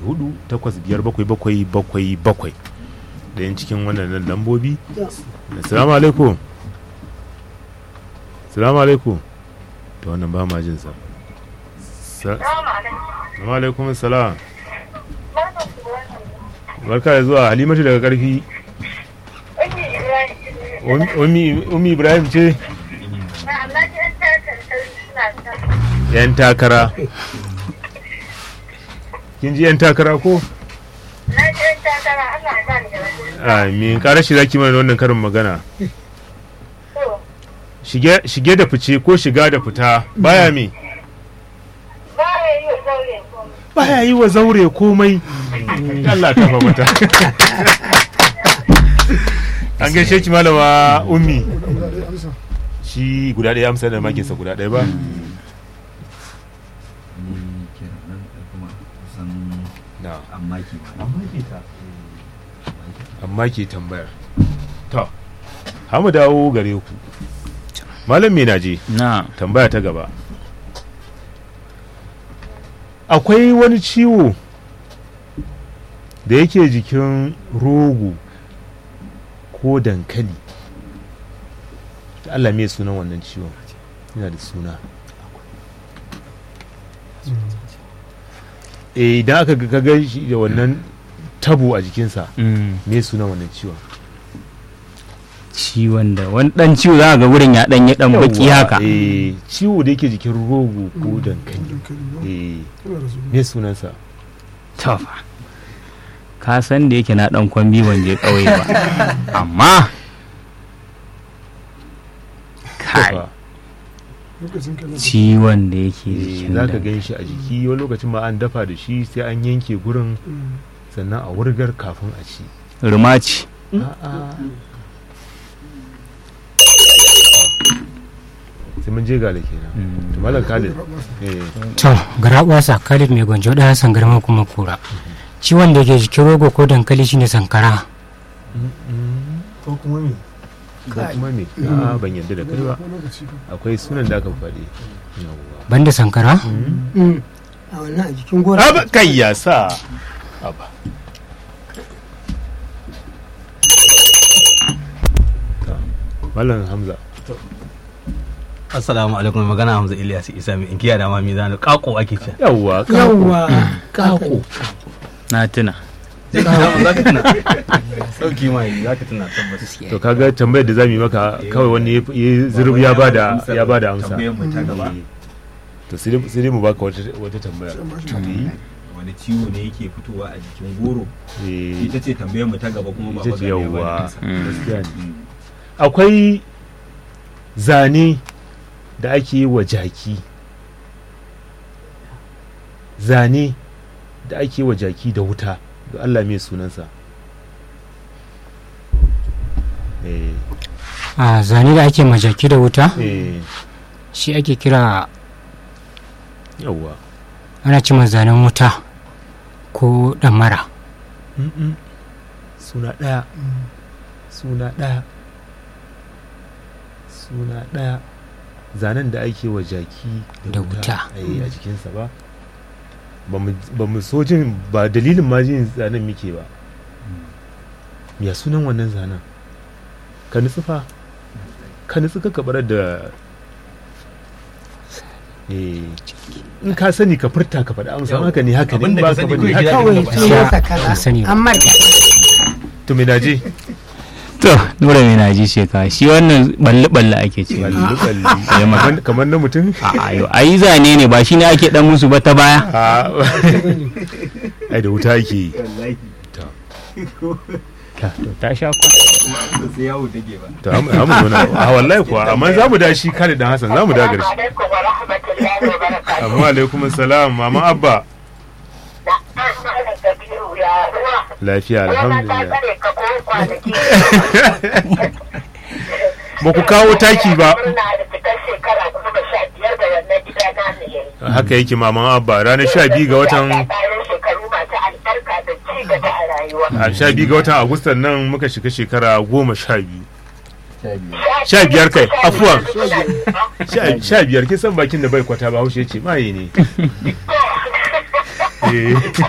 hudu takwas biyar bakwai bakwai bakwai bakwai da yin cikin wannan lambobi assalamu alaikum assalamu alaikum to wannan ba ma jin sa assalamu alaikum assalam barka da zuwa halimatu daga karfi umi ibrahim ce yan takara kin ji yan takara ko amin kara shi zaki mana wannan karin magana shige da fice ko shiga da fita baya me baya yi wa zaure komai Allah ta mata an gaishe ki malama ummi shi guda ɗaya amsa da makinsa guda ɗaya ba amma ke tambayar to hamu dawo gare ku malam me naje na tambaya ta gaba akwai wani ciwo da yake jikin rogo ko dankali Allah me sunan wannan ciwon yana da suna eh idan aka ga ga shi da wannan tabo a jikinsa me sunan wannan ciwon ciwon da wani dan ciwo za ga wurin ya dan ya dan baki Yawwa, haka eh ciwo da yake jikin rogo ko dankali eh me sunansa tofa ka san da yake na dan kwambi ban je kauye ba amma kai Tofa. ciwon da yake Eh, jikin za ka da gan shi a jiki wani lokacin ma an dafa da shi sai an yanke gurin sannan a wurgar kafin a ci rumaci A'a. sai mun je gale kenan to malam khalid eh To, garaɓasa Khalid mai gwanjo ɗaya sangarma kuma kura. Ciwon da ke jikin rogo ko dankali shine sankara. ko kuma me ko kuma me a ban yarda da kai ba akwai sunan da aka faɗi yawwa Banda sankara? a wannan a jikin gora aba kai ya sa aba Ta. malam hamza Assalamu alaikum magana Hamza Ilyas Isa mai inkiya da mami zanu kako ake ce. yawwa ka- yawwa kako na tuna Za ka tuna. Sauki mai za ka tuna tabbas. to kaga tambayar da zamu yi maka kawai wani ya- ya zurub ya bada ya bada amsa Tambayar mu ta gaba. to sai dai- sai dai mu baka wata wata tambaya Wani ciwo ne yake fitowa a jikin goro? Eh, Ita ce tambayar mu ta gaba kuma ba ita ce magana ya bada yawwa amsa. gaskiya ne akwai zane da ake yi wa jaki zane da ake yi wa jaki da wuta da Allah mai sunansa eh A zane da ake majaki da wuta, eh shi ake kira yawwa ana cima zanen wuta ko ɗamara. Mm-mm. suna ɗaya suna ɗaya suna ɗaya zanen da ake wa jaki Da wuta. eh, a jikinsa ba ba mu- ba mu so jin ba dalilin ma jin zanen muke ba ya sunan wannan zanen ka nutsu fa ka nutsu ka kabarar da eh, in ka sani ka furta ka faɗa amsa haka ne haka ne in Abinda ba ka ka sani bane kawai haka kawai gida sunansa Ban kaza sani ba. amma da to me naje to nura mai naji sheka shi wannan balle balle ake ce balli balli Eh, ma- Kamar- kamar na mutum a ayo ayi zane ne ba shi ne ake dan musu ba ta baya a ai da wuta yake yi Wallahi. to Ta- to ta sha kwana Ba sai yawo take ba. to hamu hamu nuna a wallahi kuwa amma za mu da shi Khalid dan Hassan za mu da garshi alaikum wa rahmatullahi wa barakatuh. amma alaikum salam mama abba Da an mana Kabiru ya ruwa. lafiya Yana ta alhamdulillah tsare ka ko kwanaki. ba ku kawo taki ba Murna da fitar shekara goma sha biyar da wannan gida na mu yayi. haka yake maman abba ranar sha biyu ga watan Bayan shekaru masu albarka da ci gaba a rayuwa. a sha biyu ga watan agustan nan muka shiga shekara goma sha biyu sha biyar kai afuwan Sha- sha biyar kin san bakin da bai kwata ba haushe ce maye ne Eh.